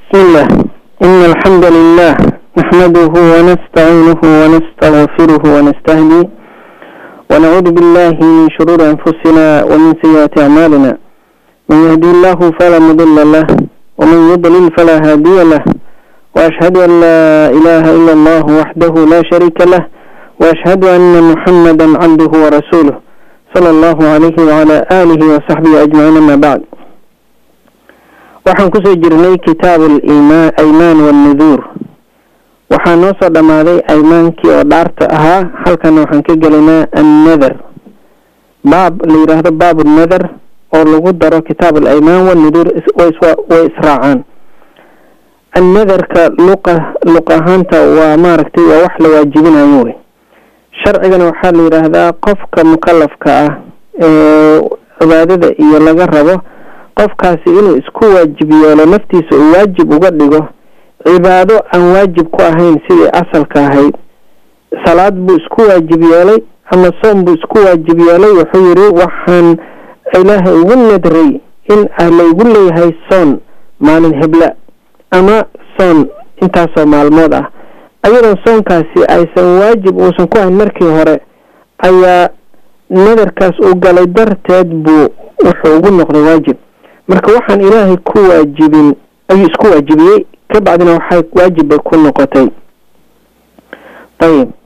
بسم الله إن الحمد لله نحمده ونستعينه ونستغفره ونستهديه ونعوذ بالله من شرور أنفسنا ومن سيئات أعمالنا من يهدي الله فلا مضل له ومن يضلل فلا هادي له وأشهد أن لا إله إلا الله وحده لا شريك له وأشهد أن محمدا عبده ورسوله صلى الله عليه وعلى آله وصحبه أجمعين ما بعد waxaan kusoo jirnay kitaab aymaan walnuduur waxaa noo soo dhammaaday aymaankii oo dhaarta ahaa halkana waxaan ka gelaynaa annather baab la yidhaahdo baab nather oo lagu daro kitaab alaymaan walnuduur way israacaan annatherka luqa luq ahaanta waa maaragtay waa wax la waajibinayo wey sharcigana waxaa la yidhaahdaa qofka mukalafka ah ee cibaadada iyo laga rabo qofkaasi inuu isku waajib yeelo naftiisa uu waajib uga dhigo cibaado aan waajib ku ahayn sidii asalka ahayd salaad buu isku waajib yeelay ama soom buu isku waajib yeelay wuxuu yidhi waxaan ilaahay ugu nadray in laygu leeyahay soon maalin hebla ama soon intaasoo maalmood ah ayadoon soonkaasi aysan waajib uusan ku ahayn markii hore ayaa nadarkaas uu galay darteed buu wuxuu ugu noqday waajib marka waxaan ilaahay ku waajibin ayuu isku waajibiyey ka bacdina waxay waajib bay ku noqotay ayib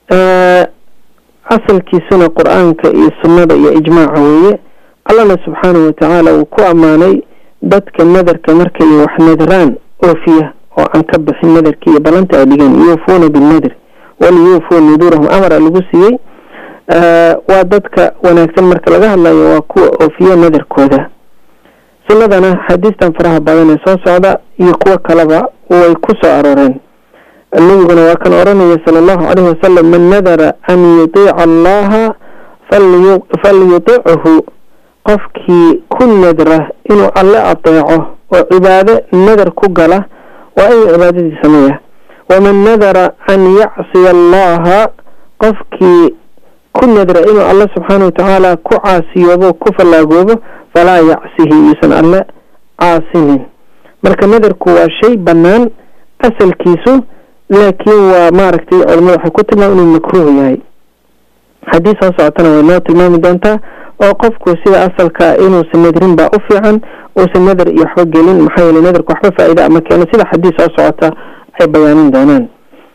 asalkiisuna qur-aanka iyo sunnada iyo ijmaaca weeye allana subxaanahu watacaala uu ku ammaanay dadka nadarka markay wax nadaraan oofiya oo aan ka bixin nadarkii iyo ballanta ay dhigeen yuufuuna binadr waliyuufuu nuduurahum amara lagu siiyey waa dadka wanaagsan marka laga hadlayo waa kuwa oofiya nadarkooda sunnadana xadiistan faraha badan ee soo socda iyo kuwo kaleba way ku soo arooreen nabiguna waa kan oranaya sala allahu caleyhi wasalam man nadara an yutiica allaha falyutichu qofkii ku nadra inuu alle adeeco oo cibaado nadar ku gala waa inuu cibaadadii sameeya waman nadara an yacsiya allaha qofkii ku nadra inuu alle subxaana watacaala ku caasiyoobo ku fallaagoobo falaa yacsihi yuusan alle caasinin marka nadarku waa shay bannaan asalkiisu laakiin waa maaragtay culamada waxay ku tilmaam inuu makruuh yahay haddii soo socotana way noo tilmaami doontaa oo qofku sida asalka inuusan nadrin baa u fiican uusan nadar iyo waxba gelin maxaa yeele nadarka waxba faa-ida ama keeno sida xadiis soo socota ay bayaanin doonaan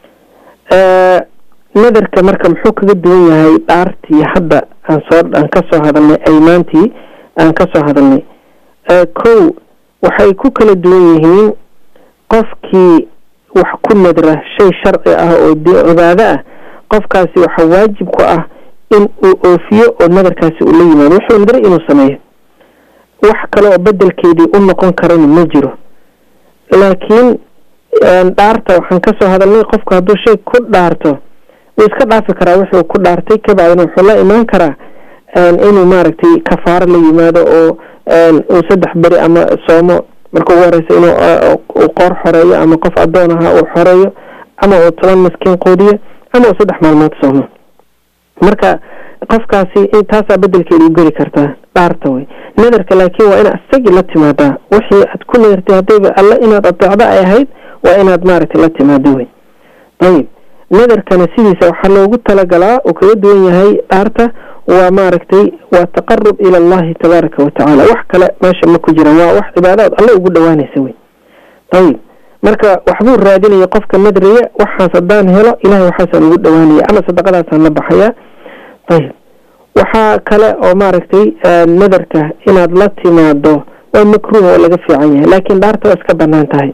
nadarka marka muxuu kaga duwan yahay dhaartii hadda aan soo aan kasoo hadalnay aymaantii aan kasoo hadalnay kow waxay ku kala duwan yihiin qofkii wax ku nadra shay sharci ah oo cibaado ah qofkaasi waxa waajib ku ah in uu oofiyo oo nadarkaasi uu la yimaado wuxuu nadray inuu sameeyo wax kale oo bedelkeedii u noqon karana ma jiro laakiin dhaarta waxaan kasoo hadalnay qofku hadduu shay ku dhaarto wuu iska dhaafi karaa wuxuu ku dhaartay kabacdina wuxuu la imaan karaa inuu maaragtay kafaaro la yimaado oo uu saddex beri ama soomo marka ugu horeysa inuu uu qoor xoreeyo ama qof addoon ahaa uu xoreeyo ama uu toban maskiin qoodiyo ama uu saddex maalmood soomo marka qofkaasi taasaa bedelkeeda u geli kartaa dhaarta wey nadarka laakiin waa inaad isagii la timaadaa wixii aad ku nadartay haddayba alle inaad adeecdo ay ahayd waa inaad maaragtay la timaado wey ayib nadarkana sidiisa waxaa loogu talagalaa uu kaga duwan yahay dhaarta waa maaragtay waa taqarub ila allahi tabaaraka watacaala wax kale meesha ma ku jiraan waa wax cibaadaad alle ugu dhawaanaysa wey ayib marka waxbuu raadinaya qofka nadraya waxaas haddaan helo ilahay waxaasaan ugu dhawaanaya ama sadaqadaasaan la baxayaa ayib waxaa kale oo maaragtay nadarka inaad la timaado waa makruuh oo laga fiican yahay laakiin dhaarta waa iska banaan tahay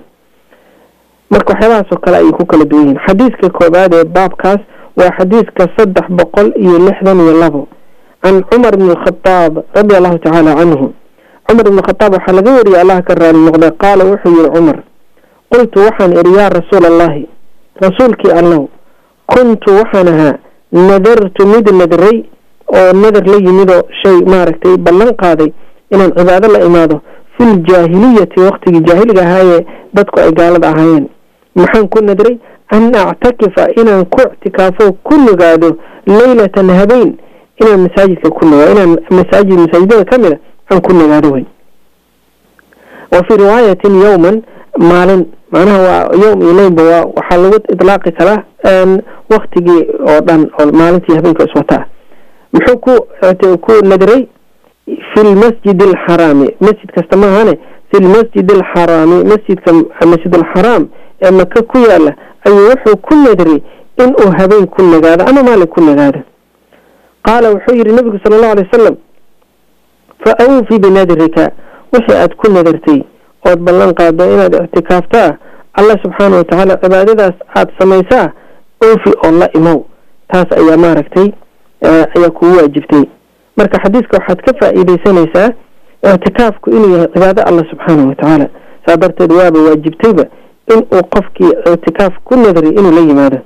marka waxyaabahaasoo kale ayay ku kala duwan yihiin xadiiska koobaad ee baabkaas waa xadiiska saddex boqol iyo lixdan iyo labo can cumar bn alkhadaab radi allahu tacaala canhu cumar ibn khadaab waxaa laga wariyay allah ka raali noqday qaala wuxuu yihi cumar qultu waxaan idhi yaa rasuula allahi rasuulkii allow kuntu waxaan ahaa nadartu mid nadray oo nadar la yimidoo shay maaragtay ballan qaaday inaan cibaado la imaado fi ljaahiliyati waqtigii jaahiliga ahaayee dadku ay gaalada ahaayeen maxaan ku nadray an actakifa inaan ku ictikaafo ku nugaado leylatan habeen inaan masaajidka ku nugaado inaan masaajid masaajidada ka mid a aan ku nugaado wey wa fii riwaayatin yowman maalin macnaha waa yowm iyo leynba waa waxaa lagu idlaaqi karaa waktigii oo dhan oo maalintii habeenka iswataa muxuu ku ku nadiray fi lmasjid alxaraami masjid kasta maahane fi lmasjid alxaraami masjidka masjid alxaraam ee maka ku yaala ayuu wuxuu ku nadiray inuu habeen ku nagaado ama maalin ku nagaado qaala wuxuu yihi nabigu sala allahu alay wasalam fa awfi binadrika wixii aada ku nadartay ood ballan qaado inaad ictikaaftaa allah subxaana watacaala cibaadadaas aada samaysaa oofi oo la imow taas ayaa maaragtay ayaa kugu waajibtay marka xadiiska waxaad ka faa-iideysanaysaa ictikaafku inuu yahay cibaado allah subxaana watacaala saa darteed waaba waajibtayba inuu qofkii ictikaaf ku nadray inuu la yimaado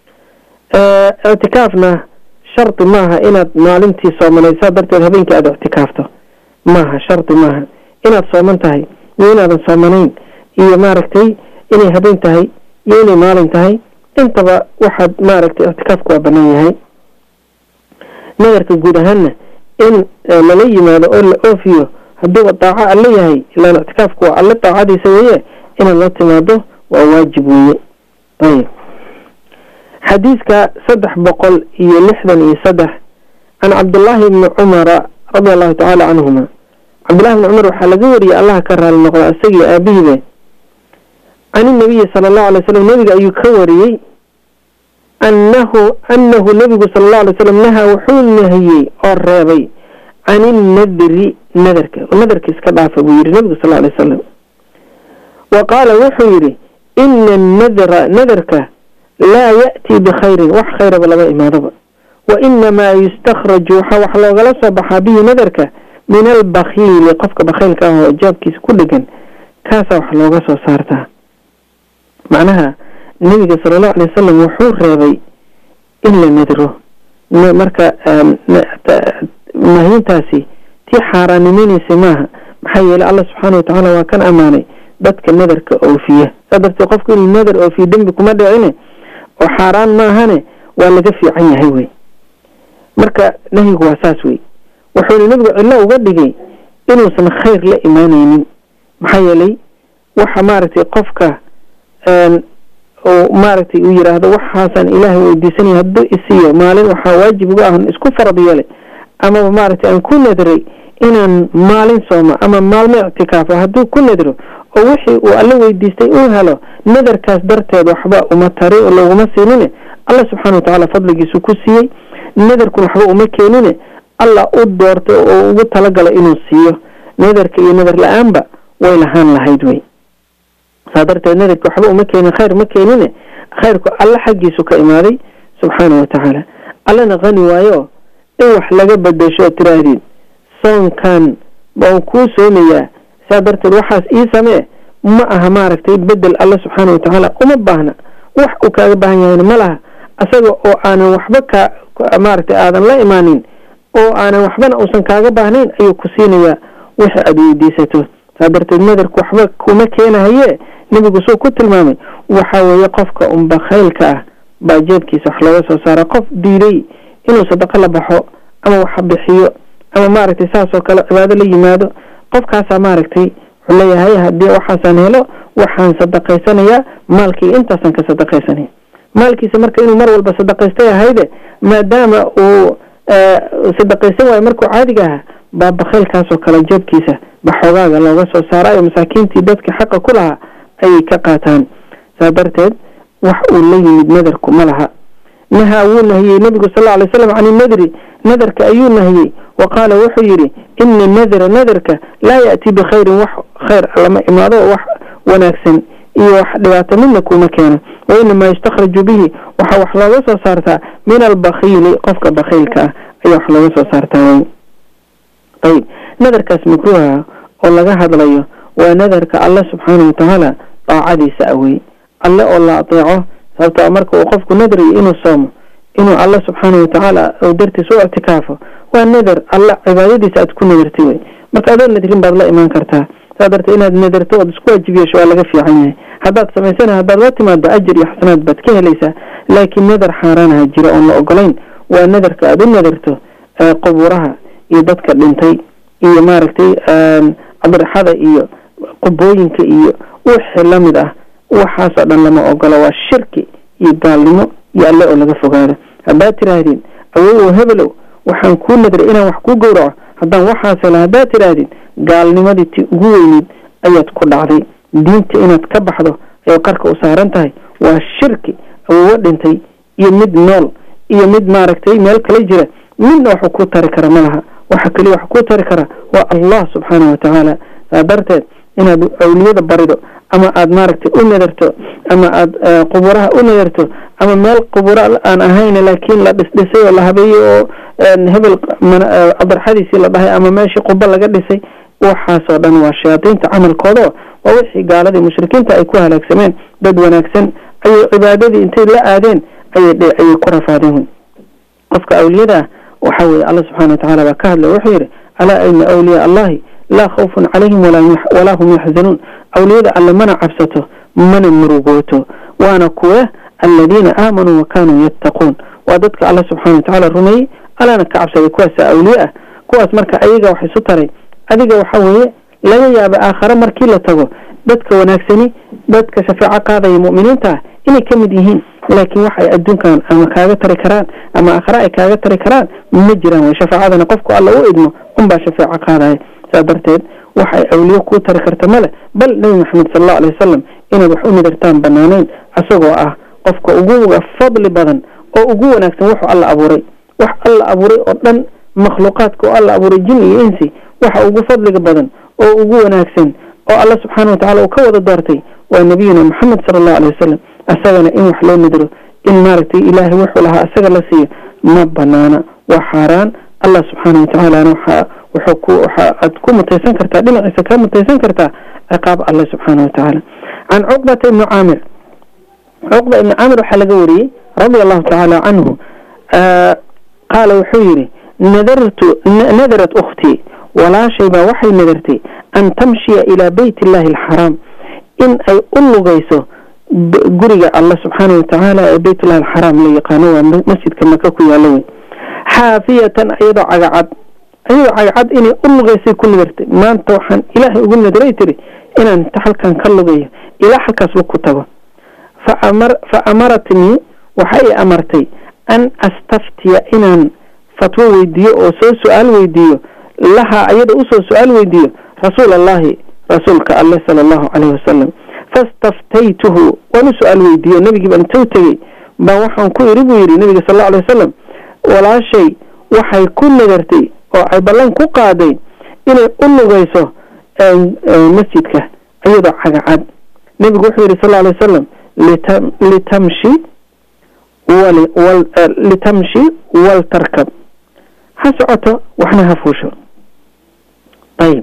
ictikaafna shardi maaha inaad maalintii soomanay saa darteed habeenkii aada ictikaafto maaha shardi maaha inaad sooman tahay iyo inaadan soomanayn iyo maaragtay inay habeen tahay iyo inay maalin tahay intaba waxaad maaragtay ictikaafku waa banaan yahay nadarka guud ahaanna in lala yimaado oo la oofiyo hadduuba daaco alle yahay ilaan ictikaafku waa alle daacadiisa weeye inaad la timaado waa waajib weeye ayib xadiiska saddex boqol iyo lixdan iyo saddex can cabdullaahi bni cumara radia allahu tacaala canhuma cabdullahi bni cumar waxaa laga wariyey allaha ka raali noqda isagii aabihiibe can inabiyi sala allahu alay slam nabiga ayuu ka wariyey annahu annahu nabigu sala allahu alay slam nahaa wuxuu nahiyey oo reebay can innadri nadarka nadarka iska dhaafa buu yihi nabigu sal alay wasalam wa qaala wuxuu yidhi ina annadra nadarka laa ya'tii bikhayrin wax khayraba lama imaadoba wa inamaa yustakhraju waxaa wax loogala soo baxaa bihi nadarka min albakiili qofka bakhiilka ah oo jaabkiisa ku dhegan kaasaa wax looga soo saartaa macnaha nebiga sala allahu alay wasalam wuxuu reebay in la nadro marka mahintaasi tii xaaraanimeynaysa maaha maxaa yeelay allah subxaana watacaala waa kan ammaanay dadka nadarka oofiya saa darteed qofku inuu nadar oofiyo dembi kuma dhicine oo xaaraan maahane waa laga fiican yahay wey marka nahyigu waa saas wey wuxuuna nebigu cillo uga dhigay inuusan khayr la imaaneynin maxaa yeelay waxa maaragtay qofka maaragtay uu yiraahdo waxaasaan ilaahay weydiisanaya hadduu isiiyo maalin waxaa waajib uga ahn isku farad yeelay amaba maaragtay aan ku nadray inaan maalin sooma ama maalmo ictikaafo hadduu ku nadro oo wixii uu alla weydiistay uu helo nadarkaas darteed waxba uma tari oo loguma siinine allah subxaana watacaala fadligiisu ku siiyey nadarkun waxba uma keenine allah u doortay oo ugu talagala inuu siiyo nadarka iyo nadar la-aanba way lahaan lahayd wey saa darteed nadarka waxba uma keenin khayr ma keenine khayrku alla xaggiisu ka imaaday subxaana watacaala allana qani waayo in wax laga bedesho oo tiraahdid soonkan baan kuu soomayaa saa darteed waxaas ii samee ma aha maaragtay bedel alla subxaana watacaala uma baahna wax uu kaaga baahan yahayna ma laha asaga oo aanan waxba ka maaragtay aadan la imaanin oo aanan waxbana uusan kaaga baahnayn ayuu ku siinayaa wixii aada weydiisato saa darteed nadarku waxba kuma keenahaye nebigu suu ku tilmaamay waxa weeye qofka unba khaylka ah baa jeebkiisa wax looga soo saara qof diiday inuu sadaqo la baxo ama wax bixiyo ama maaragtay saasoo kale cibaado la yimaado qofkaasaa maaragtay wuxuu leeyahay haddii waxaasaan helo waxaan sadaqaysanayaa maalkii intaasaan ka sadaqaysanaya maalkiisa marka inuu mar walba sadaqaystay ahayde maadaama uu sadaqaysan waayo markuu caadiga ahaa baa bakhaylkaasoo kale jeebkiisa ba xoogaaga looga soo saaraayo masaakiintii dadka xaqa ku lahaa ayay ka qaataan saa darteed wax uu la yimid nadarku ma laha nahaa wuu nahiyey nebigu sal alay slam can inadri nadarka ayuu nahiyey wa qaala wuxuu yidhi ina nadra nadarka laa ya'tii bikhayrin wax khayr lama imaado wax wanaagsan iyo wax dhibaato midna kuma keeno wa inamaa yustakhraju bihi waxaa wax looga soo saartaa min albakiili qofka bakiilka ah ayaa wax looga soo saartaa ayib nadarkaas makruuha oo laga hadlayo waa nadarka alle subxaana watacaala daacadiisa awey alle oo la adeeco sababto marka uu qofku nadrayo inuu soomo inuu alle subxaana watacaala dartiis u ictikaafo waa nadar alle cibaadadiisa aad ku nadartay wey marka adoo nadrin baad la imaan kartaa saa dartee inaad nadarto ood isku waajib yeesho waa laga fiican yahay haddaad samaysana haddaad la timaado ajir iyo xasanaad baad ka helaysaa laakiin nadar xaaraanaha jira oon la ogolayn waa nadarka aada u nadarto qubuuraha iyo dadka dhintay iyo maaragtay adraxada iyo qubooyinka iyo wixii la mid ah waxaasoo dhan lama ogolo waa shirki iyo gaalnimo iyo alle oo laga fogaado haddaad tiraahdeen awow hebelow waxaan kuu nadray inaan wax kuu gowraco haddaan waxaas hela haddaad tiraahdeen gaalnimadii ti ugu weyneyd ayaad ku dhacday diinta inaad ka baxdo ay qarka u saaran tahay waa shirki awowo dhintay iyo mid nool iyo mid maaragtay meel kala jira midna waxu ku tari kara ma laha waxa keliya wax ku tari kara waa allah subxaana wa tacaala saa darteed inaad awliyada barido ama aad maaragtay u nadarto ama aada quburaha u nadarto ama meel quburo aan ahayn laakiin la dhisdhisay oo la habeeyey oo hebel adarxadiisii la dhahay ama meeshii qubo laga dhisay waxaasoo dhan waa shayaadiinta camalkooda waa wixii gaaladii mushrikiinta ay ku halaagsameen dad wanaagsan ayay cibaadadii intay la aadeen ayay ku rafaadeen qofka awliyada ah waxa weye alla subxana wa tacala baa ka hadlay wuxuu yidhi alaa ina awliyaa allahi laa khawfun calayhim walaa hum yaxzanuun awliyada alle mana cabsato mana murugooto waana kuwa aladiina aamanuu wa kaanuu yattaquun waa dadka alla subxana wa tacaala rumeeyey allana ka cabsaday kuwaasa awliye ah kuwaas marka ayaga wax isu taray adiga waxa weeye laga yaaba aakhare markii la tago dadka wanaagsani dadka shafeeco qaadaya mu'miniinta ah inay ka mid yihiin laakiin wax ay adduunkan ama kaaga tari karaan ama aakhare ay kaaga tari karaan ma jiraan way shafaacadana qofku alla u idmo unbaa shafeeco qaadaya saa darteed wax ay awliye kuu tari karta male bal nebi maxamed sal allau alay wasalam inaad wax u nidartaan banaanayn asagoo ah qofka ugu fadli badan oo ugu wanaagsan wuxuu alla abuuray wax alla abuuray oo dhan makhluuqaadka oo alla abuuray jin iyo insi waxa ugu fadliga badan oo ugu wanaagsan oo alla subxaana wa tacala uu ka wada doortay waa nabiyuna maxamed sala allahu alay wasalam asagana in wax loo nidro in maaragtay ilaahay wuxuu lahaa asaga la siiyo ma banaana waa xaaraan allah subxaana wa tacaalana waxaa wuxuu ku waxa aad ku mutaysan kartaa dhinaciisa kaa mutaysan kartaa ciqaab allah subxaana wa tacaala can cuqbata ibni caamir cuqba ibni caamir waxaa laga wariyey radia allahu tacaala canhu qaala wuxuu yidhi nadartu nadarat ukhtii walaashay baa waxay nadartay an tamshiya ilaa beyt illahi alxaraam in ay u lugayso guriga allah subxaana wa tacaala ee beytullahi alxaraam la yaqaano waa masjidka maka ku yaalo wey xaafiyatan iyadoo cagacad iyadoo cagacad inay u lugaysay ku nadartay maanta waxaan ilaahay ugu nadaray tiri inaan inta halkan ka lugayo ilaa halkaas lug ku tago fa amaratnii waxay amartay an astaftiya inaan fatwo weydiiyo oo soo su-aal weydiiyo lahaa iyada usoo su-aal weydiiyo rasuul allahi rasuulka alleh sala allahu caleyhi wasalam fastaftaytuhu waan u su-aal weydiiyo nabigii baan intou tegey baa waxaan ku iri buu yidhi nabiga sal allau alay wasalam walaashay waxay ku nadartay oo ay ballan ku qaaday inay u lugayso masjidka iyadoo cagacad nebigu wuxuu yidhi sal alay wasalam litamshi litamshi waltarkab ha socoto waxna ha fuusho ayib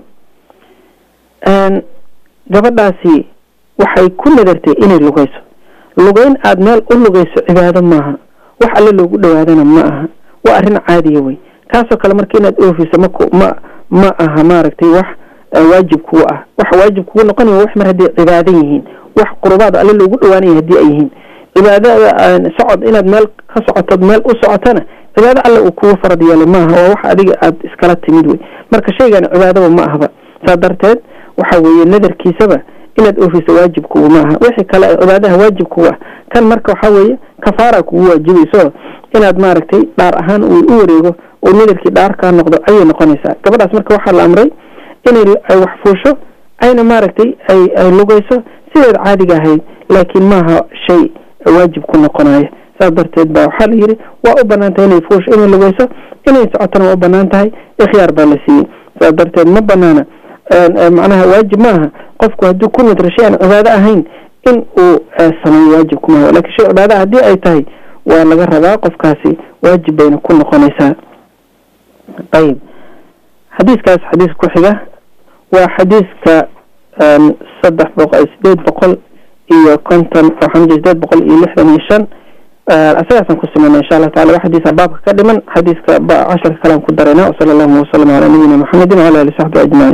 gabadhaasi waxay ku nadartay inay lugayso lugayn aada meel u lugayso cibaado maaha wax alle loogu dhawaadana ma aha waa arrin caadiya wey kaasoo kale marka inaad oofiso mak ma ma aha maaragtay wax waajib kugu ah waxa waajib kugu noqonaya wax mar hadday cibaadan yihiin wax qurubaada alle loogu dhawaanaya haddii ay yihiin cibaadada socod inaad meel ka socotood meel u socotana cibaado alle uu kugu farad yeelay maaha waa wax adiga aada iskala timid wey marka shaygan cibaadaba ma ahba saa darteed waxa weeye nadarkiisaba inaad oofiso waajib kugu maaha wixii kale cibaadaha waajib kugu ah kan marka waxaa weeye kafaara kugu waajibayso inaad maaragtay dhaar ahaan uu u wareego oo nadarkii dhaar kaa noqdo ayay noqonaysaa gabadhaas marka waxaa la amray inay ay wax fuusho ayna maaragtay ay ay lugayso sideed caadiga ahayd laakiin maaha shay waajib ku noqonaya saas darteed baa waxaa la yidhi waa u banaan tahay inay fuusho inay lugayso inay socotona waa u banaan tahay ikhyaar baa la siiyey saas darteed ma banaana macnaha waajib maaha qofku hadduu ku nadro shay aan cibaado ahayn in uu sameeyo waajib kumaaha lakiin shay cibaada haddii ay tahay waa laga rabaa qofkaasi waajib bayna ku noqonaysaa ayib xadiiskaas xadiis ku xiga waa xadiiska saddex boqol sideed boqol iyo konton waxaan jira sideed boqol iyo lixdan iyo shan asagaasaan ku simayna insha allah tacala waa xadiisa baabka ka dhiman xadiiska casharka kalean ku darayna wasala allahuma wasalam calaa nabiyina maxamedin wala ali saxbi ajmaciin